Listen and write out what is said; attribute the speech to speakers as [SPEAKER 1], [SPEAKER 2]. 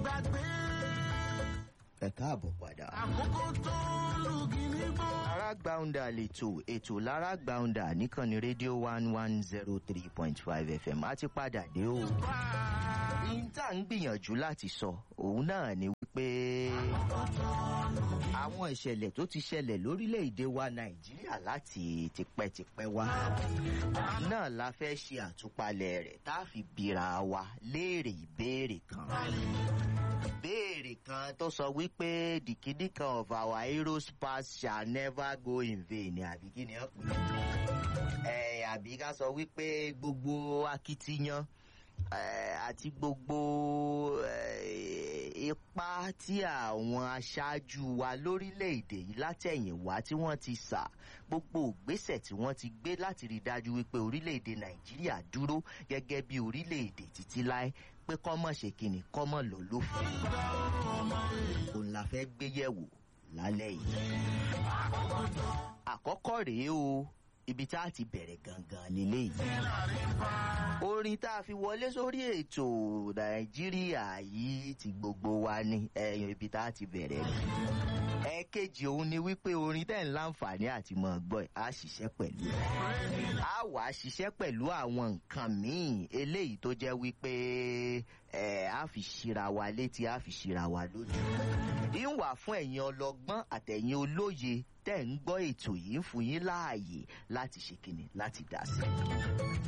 [SPEAKER 1] ẹ káàbọ̀ padà. lára gbàùndà lètò ètò lára gbàùndà níkànnì rédíò one one zero three point five fm á ti padà dé o. ní tá à ń gbìyànjú láti sọ òun náà ni wípé àwọn ìṣẹ̀lẹ̀ tó ti ṣẹlẹ̀ lórílẹ̀‐èdè wa nàìjíríà láti tipẹ́tipẹ́ wá náà la fẹ́ ṣe àtúpalẹ̀ rẹ̀ tá a fi bira wa léèrè ìbéèrè kan ìbéèrè kan tó sọ wípé the kidney kan of our heroes past shall never go in vain àbí kí ni ẹ pè é àbí ká sọ wípé gbogbo akitiyan àti gbogbo ipa tí àwọn aṣáájú wa lórílẹ̀‐èdè yìí látẹ̀yìnwá tí wọ́n ti sà gbogbo ògbésẹ̀ tí wọ́n ti gbé láti rí i dájú wípé orílẹ̀‐èdè nàìjíríà dúró gẹ́gẹ́ bí orílẹ̀‐èdè títí láé pé kọ́mọ̀ ṣe kìnnì kọ́mọ̀ lọ lófin òun la fẹ́ gbé yẹ̀wò lálẹ́ yìí. àkọ́kọ́ rèé o ibi tá a ti bẹ̀rẹ̀ gangan nílé yìí. orin tá a fi wọlé sórí ètò nàìjíríà yìí ti gbogbo wa ní ẹ̀yìn ibi tá a ti bẹ̀rẹ̀ ni. ẹ̀ẹ̀kejì òun ni wípé orin tẹ̀ ń láǹfààní àti mọ̀ gbọ́ ẹ̀ á ṣiṣẹ́ pẹ̀lú ẹ̀. á wà á ṣiṣẹ́ pẹ̀lú àwọn nǹkan míì eléyìí tó jẹ́ wípé ẹ̀ á fi ṣíra wa létí á fi ṣíra wa lójú. ìwà fún ẹ̀yin ọlọ́gbọ́n àtẹ̀yin olóye tẹ̀ ń gbọ́ ètò yìí ń fún yín láàyè láti ṣe kìnnì láti dá sí.